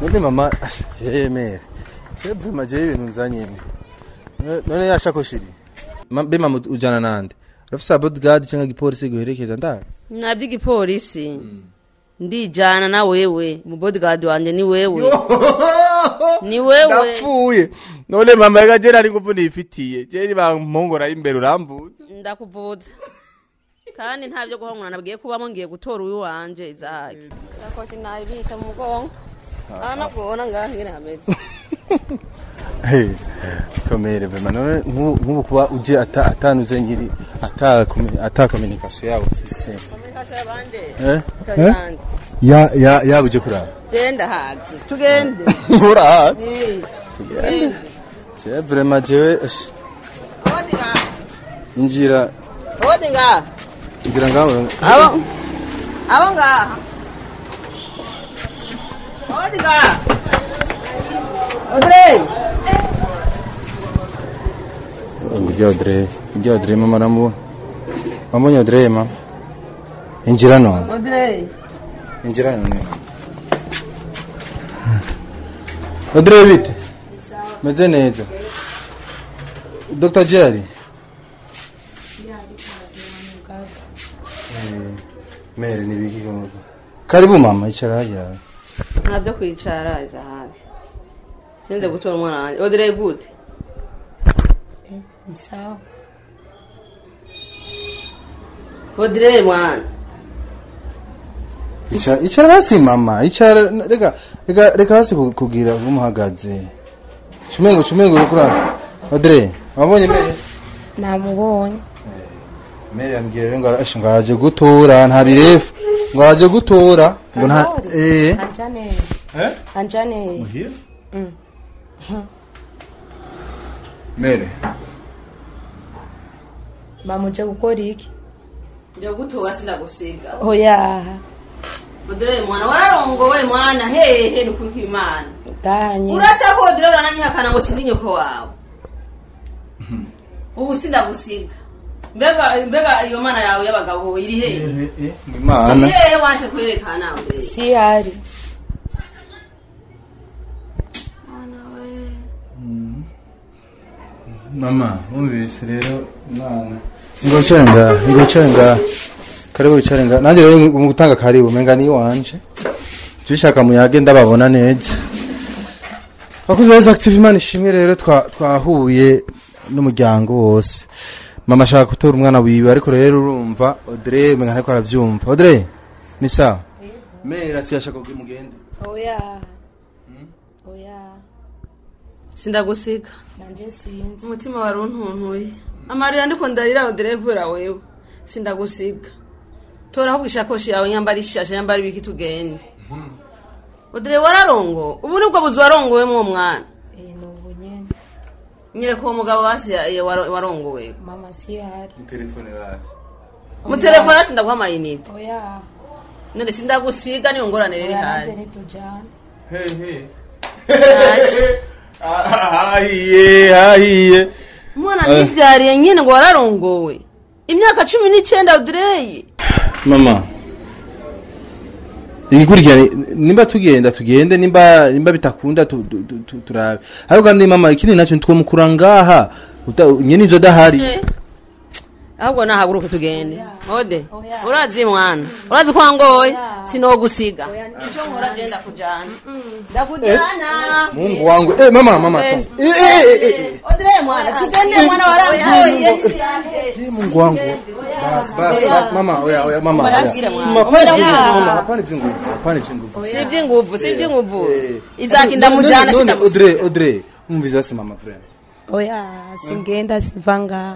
none mama yemere jewe mama jewe ibintu nzanye None- none yashakoshi iri Ma- be mama ujana nande urafise bodyguard cyangwa igipolisi guherekeza ndari nabyo igipolisi ndijana na wewe mu bodyguard wanje ni wewe ni wewe ndapfuye none mama yaga jera ari nguvu nifitiye jeri bampongora imbere uramvuza ndakuvuza kandi nta byo guhongana nabwiye kubamo ngiye gutora uwi wanje izahake sakoshi nayibitse mu mugongo aha nabwona ngaha ngene hameze Hey, komere vema none nk'ubu nk'ubu kuba uje ata atanuze nyiri ata komi- ata communication yabo ufise Komunikasiyo y'abandi eh kajyande ya ya yaba uje kuraba genda hazi tugende urahazi Eh, tugende je vraiment jewe esh, odi ngaha injira odi ngaha injira ngaho abo abo ngaha odi ngaha odrey ngujya Audrey ngujya Audrey mama namu wambonye Audrey mama injira none odrey injira none Audrey bite meze neza Dr. Jerry mere nibiki kumugo karibu mama icara hajya nta byo kwicara izahake sinze gutora umwana wanjye odrey gute Ni sawa. odrey mwana icara icara basi mama icara reka reka reka basi ku- kugira umuhagaze chumengo chumengo urukura Audrey wabonye mere Namubonye. mere yambwiye rero ngo arashe ngo araje gutora nta birefu ngo araje gutora ngo nta eh Anjane. eh Anjane. muhira Mm. mere Bamuje gukora iki? njya gutora sindagusiga Oya. odrey mwana wararongowe mwana hehe ni kuri kw'imana Ganye. urata ko odrey urananyihakana ngo sindi nyoko wawe ubu sindagusiga mbega mbega iyo mana yawe y'abagabo iri hehe imana iri hehe wanse kwerekana odrey Si hari. mama wumvise rero mwana ngo wicare ngaha ngo wicare ngaha karibu wicare ngaha nanjye rero mu gutanga karibu menga ni iwanje zishaka muyage ndababona neza abakozi ba active imana ishimwe rero twa- twahuye n'umuryango wose mama ashaka gutora umwana wiwe ariko rero urumva Audrey menga ntariko aravyumva Audrey ni sawa mera ati yashaka kugira mugende Oya. Oya. sindagusiga Nanje sinzi. umutima wari untuntuye amarira ndiko ndarira odrey kubera wewe sindagusiga tora ahubwo ishakoshi yawe nyambara ishasha nyambara ibiki tugende odrey wararongo ubu nibwo buzi warongowemwo mwana Eh nubu nyene. nyereka uwo mugabo basi ya- ya- waro- warongowe Mama si hari. telefone basi mu telefone sindaguha amayinite Oya. none sindagusiga niyo ngorane riri Oya nanje hari nitujana. hey hey Ntacyo. hahiye hahiye umwana ntibyariye nyine ngo wararongowe imyaka cumi n'icyenda odrey mama igikurikirane nimba tugenda tugende nimba nimba bitakunda tu- tu- tu- tu- turabe ariko kandi mama ikindi nacyo twomukura ngaha uta- nyene inzo dahari ahubwo nahaguruka tugende ode Oya. urazi mwana urazi ko wangoye Oya. sinogusiga Oya. icyo nkora genda kujana ndakujana mungu wangu eh mama mama Eh. eh eh eh, eh odrey mwana tugende mwana warangoye eh mungu wangu basi basi basi, mama oya oya mama oya Murabwire mwana. Mama, hapana Oya. ivy'inguvu, mama hapana ivy'inguvu hapana ivy'inguvu si iby'inguvu si iby'inguvu Eh. izaki None- ndamujana none sindagusiga Audrey Audrey umvize basi mama friend Oya singenda siva ngaho.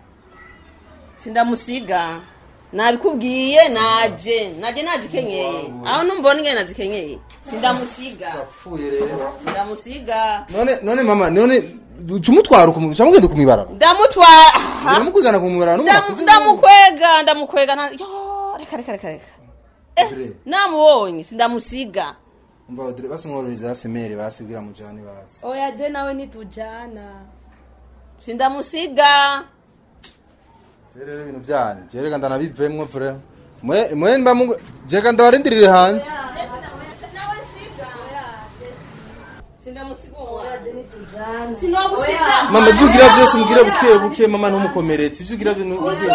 sindamusiga nabikubwiye naje naje nazikenyeye aho numbona ingene nazikenyeye sindamusiga apfuye rero sindamusiga none none mama none ucumutwara ukumugenda chamugenda kumibara ndamutwara ndamukwigana kumibara Ndam- ndamukwega ndamukwega nta- yo reka reka reka reka Audrey namubonye sindamusiga umva Audrey basi mworohereza basi mere basi bwira mujane basi Oya je nawe nitujana. sindamusiga rero ibintu byanyu jereka ndanabivemwo vure mwe mwe mba mungu jereka ndabarindirire hanze sindamusiga umwana nitujana sinogusiga mama ibyo ugira byose mbwira buke buke mama ntumukomeretse ibyo ugira byose ntubwire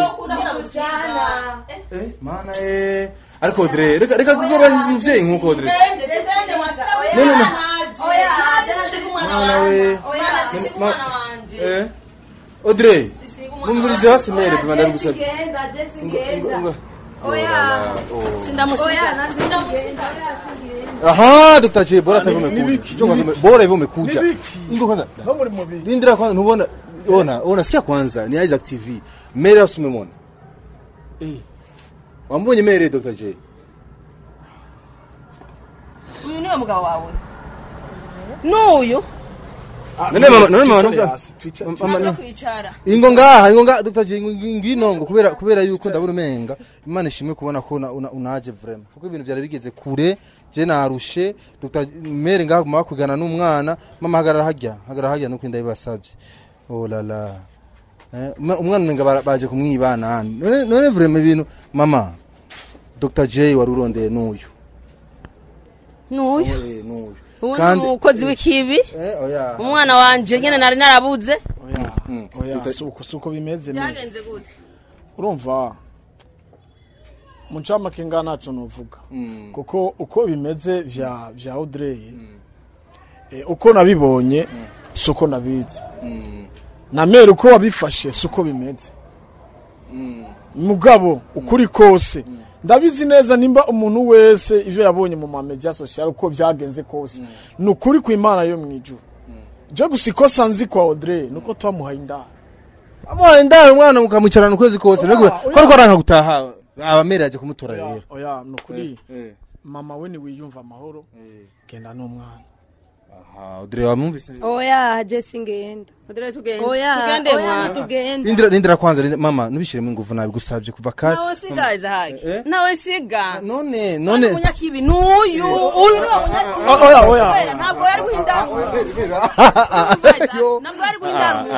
Eh, mana eh ariko Audrey reka reka kugabanya umuvyeyi nkuko Audrey mwana we Ma- eh Audrey mumvirize hasi mere vuma ndabigusabye Ngo- ngo- aha Dr. J bora tavume kuja Njoo kwanza bora hivyo umekuja ngo kwanza no muri mubiri Lindira kwanza ntubona ona ona sikia kwanza ni Isaac TV mere yose umemwona eh wambonye mere Dr. J uyu niwe mugabo wawe n'uyu None mama- none mama- twicare nubwo- hasi, twicare- Mama- twicare. ntabwo kwicara ingo ngaha ingo ngaha Dr. J ngino ngo kubera kubera yuko ndabona umenga Imana ishimwe kubona ko una- una- unaje vraiment kuko ibintu byari bigeze kure je narushe Dr. mere ngaha guma kwigana n'umwana mama hagarara hajya hagarara hajya nuko ndabibasabye oh la la Eh, umwa- umwana umenga bara- baje kumwibana none none vraiment ibintu mama Dr. J wari urondeye n'uyu n'uyu Eh, n'uyu ubu ni umukozi w'ikibi eh oya umwana wanje nyine nari narabuze oya Mm. oya Tuta- suko suko bimeze neza byagenze gute urumva mu ncamake ngaha ntacyo nuvuga Mm. kuko uko bimeze vya vya Audrey eh, uko nabibonye si uko nabizi Mm. na mere uko wabifashe si uko bimeze Mm. mugabo ukuri kose ndabizi neza nimba umuntu wese ivyo yabonye mu mamedia social uko byagenze kose ni ukuri ku imana yo mu ijuru je gusa ikosa nzi kwa Audrey nuko twamuhaye indaro amuhaye indaro umwana mukamwicarana ukwezi kose Oya, nubwo oya. ko ariko aranka gutaha abamere yaje kumutora oya rero oya ni ukuri Eh, mama we niwiyumva amahoro eh. genda n'umwana aha Audrey wamwumvise oya je singenda Odere tugende oya tugende oya mwana nitugenda Lindira lindira kwanza lindira- mama nubishiremo ingufu nabigusabye kuva kare nawe siga izahaki Eh? nawe siga none none none umunyakibi n'uyu uyu ni umunyakibi O- oya oya ntabwo yari guhindamu ntabwo yari guhindamu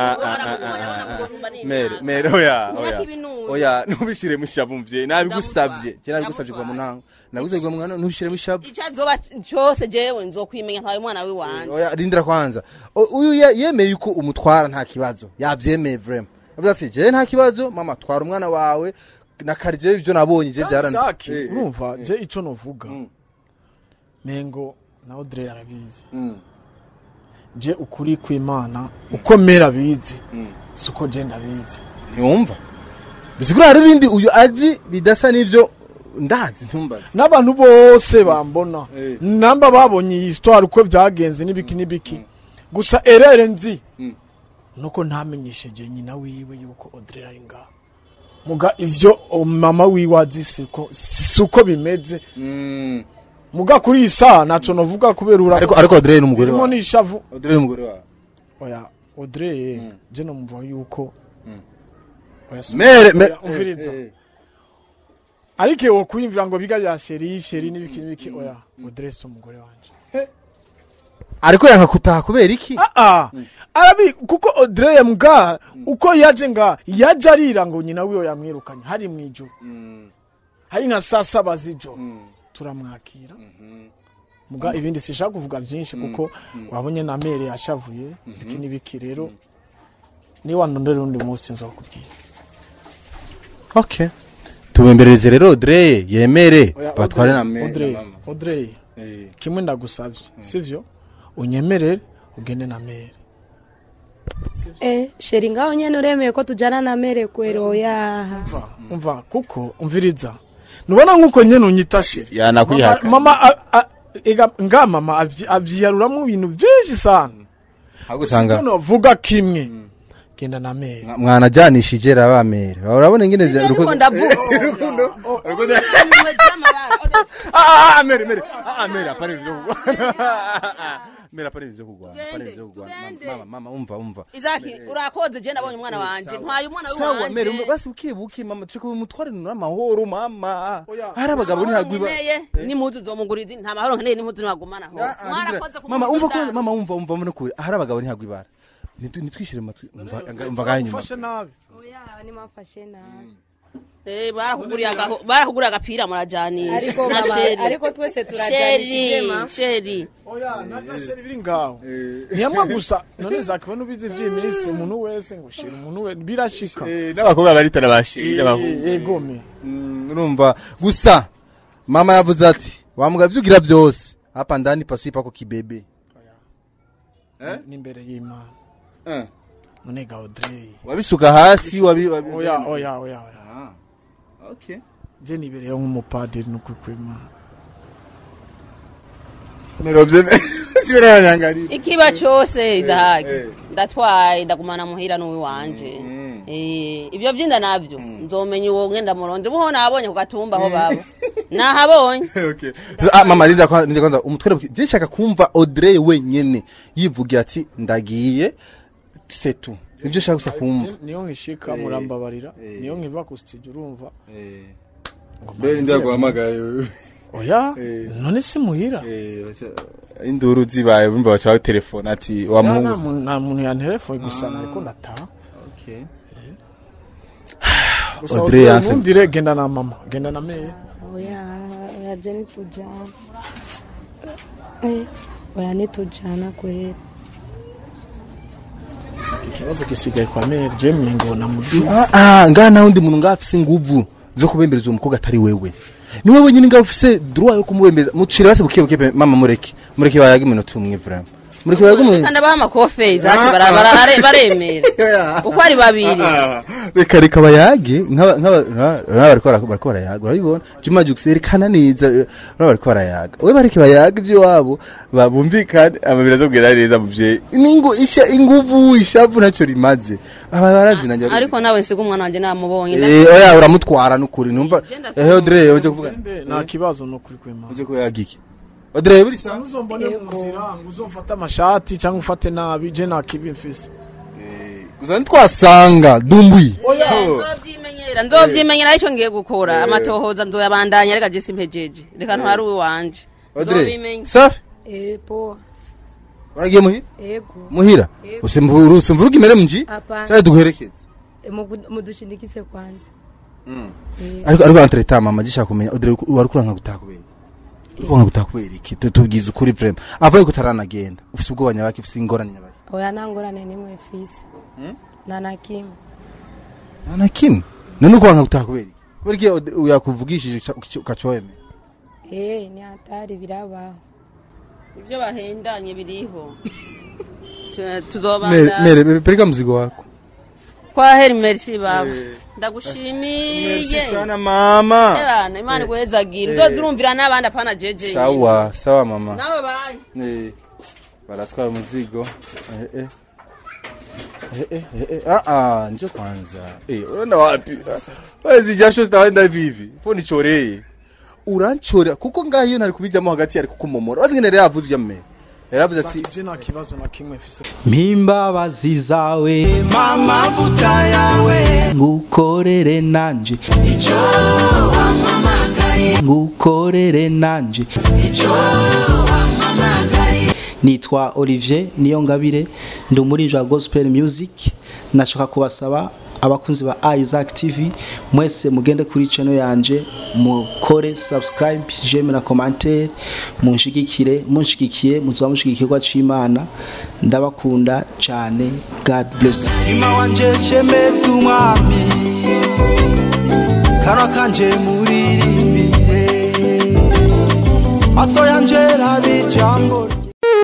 mere mere oya Imyaka oya ibinuye. oya nubishiremo ishavu mvye nabigusabye Ndamutwara. je nabigusabye kwa Ndamutwara. munango nagusabye kwa mwana nubishiremo ishavu icyo azoba cyose jewe nzokwimenya ntawe umwana w'iwanjye oya rindira kwanza O- uyu ye- yemeye yuko umutwara nta kibazo yavyemeye vraiment avuga ati je nta kibazo mama twara umwana wawe na karije ibyo nabonye je byarana Zaki, Eh, urumva eh, je ico novuga Mm. mengo na Audrey arabizi mm, je ukuri kw'imana uko mera abizi mm. siko je ndabizi ntiwumva bisigura hari ibindi uyu azi bidasa n'ivyo ndazi ntumbaze n'abantu bose bambona Eh. namba babonye iyi histoire uko byagenze n'ibiki n'ibiki gusa erere nzi Mm. nuko ntamenyesheje nyina wiwe yuko Audrey ari ngaha muga ivyo o, mama wiwe azi siko siko bimeze Mm. muga kuri iyi saha naco novuga kubera ura ariko ariko Audrey n'umugore birimo wawe n'ishavu Audrey n'umugore wawe oya Audrey je nomva yuko Mm. oya si- mere mere oya, umviriza Eh, eh. ariko wo kwiyumvira ngo biga bya sheri sheri n'ibiki n'ibiki oya Audrey si umugore wanje ariko yanka kutaha kubera iki ah arabi kuko Audrey mbwa uko yaje nga yaje arira ngo nyina wiwe yamwirukanye hari mu ijoro Mm, hari nka saa saba z'ijoro mm, turamwakira mhm. muga ibindi sishaka kuvuga byinshi kuko wabonye na mere yashavuye ibiki n'ibiki rero niba ndondera undi munsi nzokubwira okay tubembereze rero Audrey yemere Oya, batware na Audrey, me Audrey na mama. Audrey Eh, kimwe ndagusabye sivyo unyemerere ugende na mere eh sheri ngaho nyene uremeye ko tujana na mere kwero oya umva umva kuko umviriza nubona nkuko nyene unyita sheri yanakwihaka mama a- a- ega nga mama abyi- abyiyaruramo ibintu byinshi sana ahubwo usanga Icyo novuga kimwe genda na mere mwa- mwanajanishije rabamere urabona ingene vya ariko ndavuga ah ah mere mere ah ah, mere apana ivyo kugwana mere apana ivyo kugwana apana Tugende, ivyo kugwana tugende. mama mama umva umva izaki urakoze je nabonye umwana wanje ntwaye umwana sawa mere umva, w'iwanje basi buke buke mama tuko mutware n'amahoro mama Oya. hari abagabo ntihagwiba nkeneye n'impuzu zomuguriza nta mahoro nkeneye n'impuzu nagumanaho mwarakoze mama umva ko mama umva umva umva nukuri hari abagabo ntihagwibara nitwishire matwi umva umva gahe nyuma ufashe nabi oya nimafashe nabi Eh, barakuguriye agaho- barakuguriye agapira murajanira ariko na mama sheri ariko twese turajanishije sheri ma sheri oya nasheri biri ngaho ntiyamwa gusa none zakibona ubizi vy'iyi minsi umuntu wese ngo shira umuntu we birashika n'abakobwa baritana bashira abahungu egome Mm, urumva gusa mama yavuze ati wamuga vyugira byose hapa ndani pasui pako kibebe n'imbere y'imana none ga Audrey wabisuka hasi wabi wabi oya oya oya oya Ah, okay je nibereyeho nk'umupadiri n'ukuri kw'imana merovye zibiranyangari ikiba cyose izahage eh. ndatwaye ndagumana muhira n'uwi wanje Eh, ibyo byinda nabyo nzomenya uwo ngenda muronde buho nabonye ku gatumba aho baba nahabonye okay ah mama linda kwa linda kwanza umutwere je shaka kumva Audrey wenyene yivugira ati ndagiye c'est tout nivyo shaka gusa kumva niyo nkishika murambabarira niyo nkiva ku studio urumva mbere ndaguhamagaye oya Eh. none si muhira eh induru zibaye bumva bacha telefone ati wa Ya, nta muhungu muntu- nta muntu yanterefone gusa nariko ndataha okay Gusa Audrey Audrey yanse- ntundire genda na mama genda na meya oya oya je nitujana Eh, oya nitujana kweli ikibazo gisigaye kwa meya je mmengo na mudu ah ah ngana nta wundi muntu ngafise inguvu zo kubembereza uwo mukobwa atari wewe ni wewe nyine ngaho ufise droit yo kumubembeza mucire base buke buke pe, mama mureke mureke bayaga iminota umwe vraiment mureke bayaga umwe kandi abaha amakofe izahage bara- bara- bare- baremera uko ari babiri reka reka bayage nk'aba nk'aba nka- nka bariko bara- bariko barayaga urabibona juma jux yerekana neza urabona bariko barayaga we bareke bayaga ibyo wabo babumvikane amabiri azobwira neza muvyeyi ningo isha inguvu ishavu ntacyo rimaze aba barazinanye ariko nawe nsiga umwana wanjye namubonye eh oya uramutwara n'ukuri numva eh Audrey uje kuvuga nta kibazo no kuri kw'imana uje kuyaga iki Audrey buri sa uzombone mu nzira ngo uzofate amashati cyangwa ufate nabi je nta kibi mfise gusa ntitwasanga dumbwi nzovyimenyera nzovyimenyera aricyo ngiye gukora amatohoza nzoyabandanya reka je simpejeje reka ntwari uwi wanje Audrey nzobimenya safi eh poa waragiye muhira ego muhira Yego. usimvuru usimvuru kimere mji Hapana. cyane duherekeze Eh, mugu- mudushindikize kwanza Eh, ariko ariko entre temps mama gishaka kumenya Audrey wari kuranka gutakubera uronka gutakubera iki Tu- tubwize ukuri vraiment avaye kutaranagenda ufise ubwoba nyabaki ufise ingorane nyabaki oya nta ngorane nimwe fise nta na kimwe nta na kimwe none ukuranka gutakubera iki kubera iki Audrey yakuvugishije uca- ukacoyeme eh ni hatari birabaho ibyo bahendanye biriho Tu- mere tuzobandanya mere pereka mzigo wako kwa heri merci baba ndagushimiye sana mama Ebana, imana iguhezagira uzozurumvira n'abandi apana jeje nyine. sawa sawa mama nawe banye Eh, baratwara umuzigo eh, eh. Eh, eh, eh, eh. Ah, ah, njo kwanza eh, unaenda wapi wezi jasho zitaenda vivi fo nichoreye uranchora kuko ngaho iyo ntari kubijamo hagati yari kukumomora wazi ngene yavuze ujya mmere yaravuze ati je nta kibazo na kimwe mfise mpimbabazi zawe amavuta yawe ngukorere nanje icyo wamamagariye ngukorere nanje icyo wamamagariye nitwa olivier niyongabire ndi umuririmbyi wa gospel music nashaka kubasaba abakunzi ba isaac tv mwese mugende kuri channel yanje mukore subscribe jeme na commentaire munshigikire munshigikiye muzoba mushigikirwa c'imana ndabakunda cyane god bless you. mutima wanje shemeza umwami kanwa kanje muririmbire maso yanje rabe ijambo rye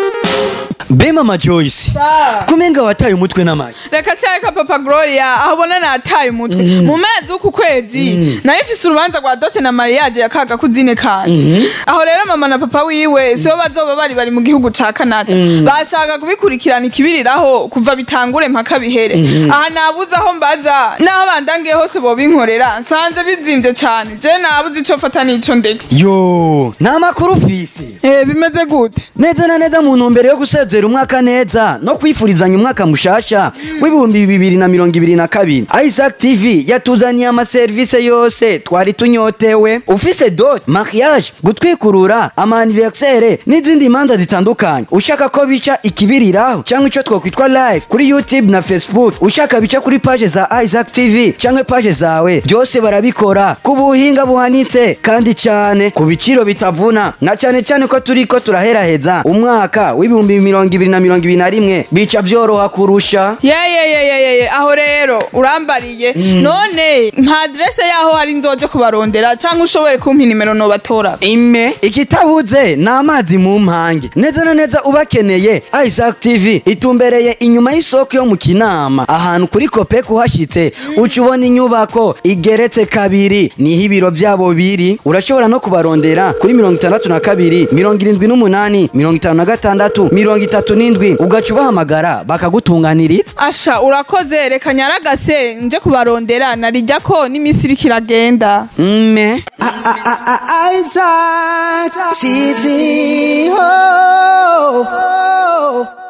be mama joyce kumenga wataye umutwe n'amagi reka cyareka papa gloria aho ubona nataye umutwe mu mezi w'uku kwezi nayo ifise urubanza rwa dote na mariage ya kaga kuzine kanje aho rero mama na papa wiwe sibo bazoba bari bari mu gihugu ca canada bashaka kubikurikirana ikibiriraho kuva bitangure mpaka bihere aha nabuze aho mbaza n'aho bandangiye hose bobinkorera nsanze bizimvye cane je nabuze ico fata n'ico ndeka yo nta makuru ufise Eh, bimeze gute neza na neza mu ntumbero yo gusezera gusozera umwaka neza no kwifurizanya umwaka mushasha w'ibihumbi bibiri na mirongo ibiri na kabiri isaac tv yatuzaniye amaserivisi yose twari tunyotewe ufise dot mariage gutwikurura amaniversere n'izindi manza zitandukanye ushaka ko bica ikibiriraho cyangwa icyo twakwitwa live kuri youtube na facebook ushaka bica kuri paje za isaac tv cyangwa paje zawe byose barabikora ku buhinga buhanitse kandi cyane ku biciro bitavuna na cyane cyane ko turi ko turaheraheza umwaka w'ibihumbi mirongo ibiri na mirongo ibiri na rimwe bica byoroha kurusha yeyeyeyeye aho rero urambariye none nka aderese yaho hari nzoje kubarondera cyangwa ushobore kumpa inimero nobatora ime ikitabuze ni amazi mu mpange neza na neza ubakeneye isaac tv itumbereye inyuma y'isoko yo mu kinama ahantu kuri kopeko uhashyitse uca ubona inyubako igeretse kabiri niho ibiro byabo biri urashobora no kubarondera kuri mirongo itandatu na kabiri mirongo irindwi n'umunani mirongo itanu na gatandatu mirongo itatu n'indwi ugaca ubahamagara bakagutunganiriza asha urakoze reka nyaragase nje kubarondera narijya ko n'iminsi iriko iragenda mme Isaac TV. Oh, oh.